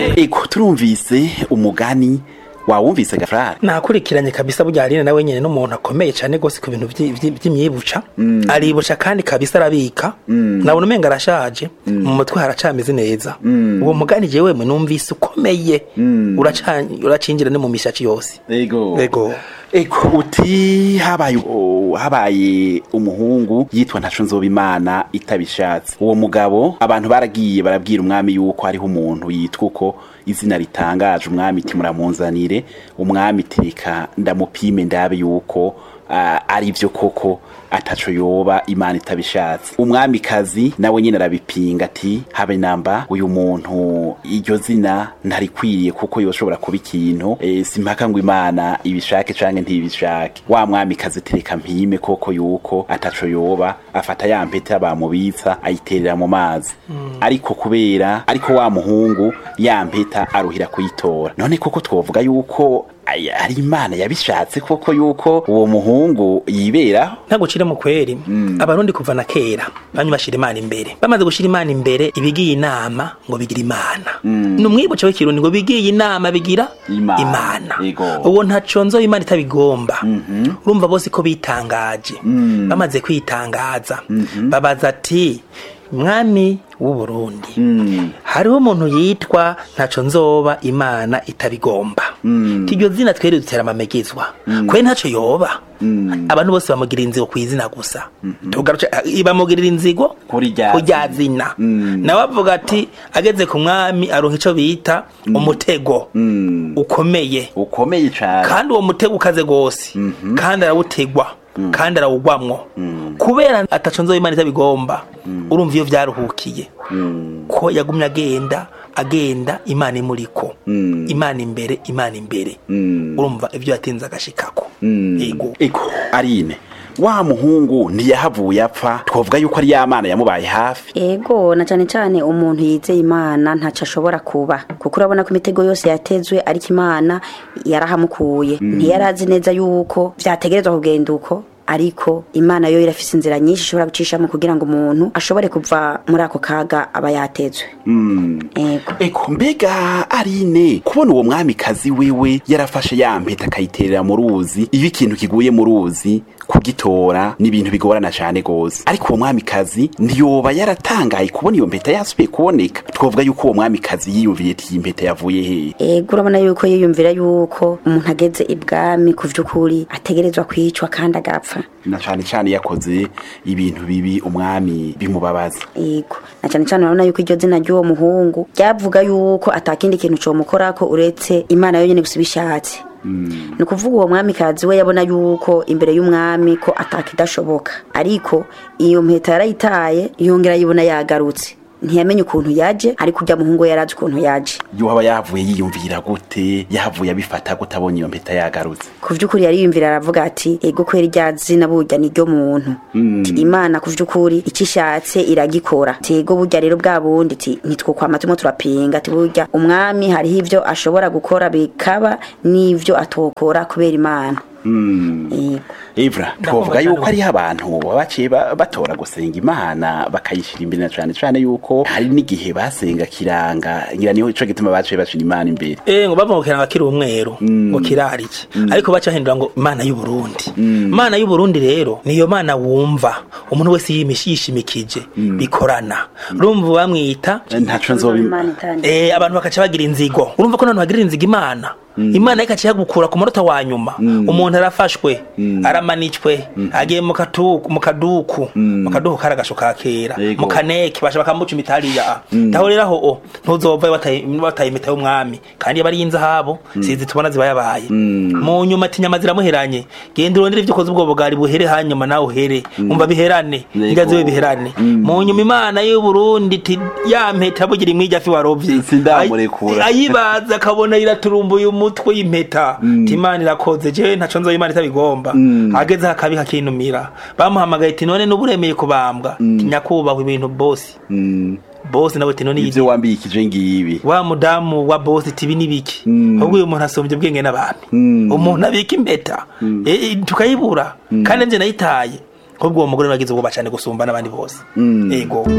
eko turumvise umugani wawumvise gafrari nakurikiranye kabisa burya Aline nawe nyene n'umuntu akomeye cyane gose ku bintu vyi- vyi- vy'imyibuca aribuca kandi kabisa arabika nabona umenga arashaje mu mutwe haracameze neza uwo mugani jewe mwe numvise ukomeye uraca- uracinjira no mu mishaci yose ego ego eko uti habaye o- habaye umuhungu yitwa ntaco nzoba imana itabishatse uwo mugabo abantu baragiye barabwira umwami yuko hariho umuntu yitwa uko izina ritangaje umwami iti muramunzanire umwami iti reka ndamupime ndabe yuko ah, ari byo koko ataco yoba imana itabishatse umwamikazi nawe nyine arabipinga ati habe namba uyu muntu iryo zina ntarikwiriye kuko yoshobora kuba ikintu e, simpaka ngo imana ibishake canke ntibishake wa mwamikazi tereka mpime koko yuko ataco yoba afata ya mpeta bamubitsa ayiterera mu mazi ariko kubera ariko wa muhungu ya mpeta aruhira kuyitora none koko twovuga yuko ay- ari imana yabishatse koko yuko uwo muhungu yiberaho ntagucire mu kweri abarundi kuva na kera bamwe bashira imana imbere bamaze gushira imana imbere ibigiye inama ngo bigira imana ni umwibuca w'ikirundi ngo bigiye inama bigira Imana. imana Yego. uwo ntaco nzo imana itabigomba urumva bose ko bitangaje bamaze kwitangaza babaza ati mwami w'u Burundi hariho umuntu yitwa ntaco nzoba imana itabigomba iryo zina twere dutera amamegezwa kwe ntaco yoba abantu bose bamugirira inzigo ku izina gusa tugaruke bamugirira inzigo Kuri rya ku rya zina nawe avuga ati ageze ku mwami aronka ico bita umutego ukomeye ukomeye cane kandi uwo mutego ukaze gose kandi arawutegwa kandi arawugwamwo kubera ataco nzoba imana itabigomba urumva iyo vyaruhukiye ko yagumye agenda agenda imana imuriko imana imbere imana imbere urumva ivyo yatinze agashikako yego eko arine wa muhungu ntiyahavuye apfa twavuga yuko ari ya mana yamubaye hafi ego na cyane cyane umuntu yizeye imana ntacyo ashobora kuba kuko urabona ko imitego yose yatezwe ariko imana yarahamukuye ntiyari azi neza yuko byategerezwa kugenda uko ariko imana yo irafise inzira nyinshi ishobora gucishamo kugira ngo umuntu ashobore kuva muri ako kaga aba yatezwe ego eko mbega arine kubona uwo mwamikazi wiwe yarafashe ya mpeta akayiterera mu ruzi iyo ikintu kiguye mu ruzi kugitora ni ibintu bigorana cyane gose ariko uwo mwamikazi ntiyoba yaratangaye kubona iyo mpeta yasubiye kuboneka twavuga yuko uwo mwamikazi yiyumviye ati iyi mpeta yavuye hehe ego urabona yuko yiyumvira yuko umuntu ageze ibwami ku by'ukuri ategerezwa kwicwa kandi agapfa na cyane cyane yakoze ibintu bibi umwami bimubabaza Yego. Na cyane cyane urabona yuko iryo zina ry'uwo muhungu ryavuga yuko atakindi kintu comukorako uretse Imana yonyene gusa ibishatse. Ni ukuvuga uwo mwamikazi we yabona yuko imbere y'umwami ko atakidashoboka ariko iyo mpeta yarayitaye yongera yibona yagarutse ntiyamenye ukuntu yaje ariko urya muhungu we yarazi ukuntu yaje yoba yavuye yiyumvira gute yahavuye abifata gute abonye iyo mpeta yagarutse ku vy'ukuri yariyumvira aravuga ati ego kwera irya zina burya ni ryo muntu Ti, imana ku vy'ukuri icyo ishatse iragikora Ti, ego burya rero bwa bundi ti ntitwokwama turimo turapinga ti burya umwami hariho ivyo ashobora gukora bikaba n'ivyo atokora kubera imana Yego. Evra twavuga yuko hariho abantu baba baciye ba- batora gusenga imana bakayishira imbere na cane cane yuko hari n'igihe basenga kiranga ngira niho ico gituma baciye bashira imana imbere Eh ngo bavuga ngo kiranga kiri umweru ngo kirarike ariko baca hindura ngo imana y'u Burundi imana y'u Burundi rero niyo mana wumva umuntu wese yimishi yishimikije bikorana urumva bamwita ntaco nzoba im- Imana itandi. eh abantu bakaca bagira inzigo urumva ko nantu bagira inzigo imana imana ikaca yagukura ku munota wa nyuma umuntu arafashwe aramanitswe agiye mu katuku mu kaduku mu kaduku kari agasho ka kera Yego. mu kaneke basha bakamuca imitariya taho rero aho o ntuzova bataye bataye imita y'umwami kandi yaba ari inzahabu sizi tubona ziba yabaye mu nyuma ati nyama ziramuheranye genda urondere ibyo ukoze ubwo bugari buhere hanyuma nawe uhere umva biherane Yego. indya zibe biherane mu nyuma imana y'u Burundi ti ya mpeta bugira imwijya fi warovye Sindamurekura. Ay- ayibaza akabona iraturumbuye umutwe y'impeta ti imana irakoze je ntaco nzoba imana itabigomba ageze hakabi hakinumira bamuhamagaye ati none n'uburemeye kubambwa ti nyakubahwa ibintu bosi Mm, bosi nawe ati none ivyo iyi wambikije ngibi wa mudamu wa bosi tibi nibiki ahubwo uyu muntu asombye ubwenge n'abami Mm. umuntu abika impeta Eh, eh, tukayibura kandi nje nayitaye ahubwo uwo mugore nagize ubwoba cyane gusumba n'abandi bose yego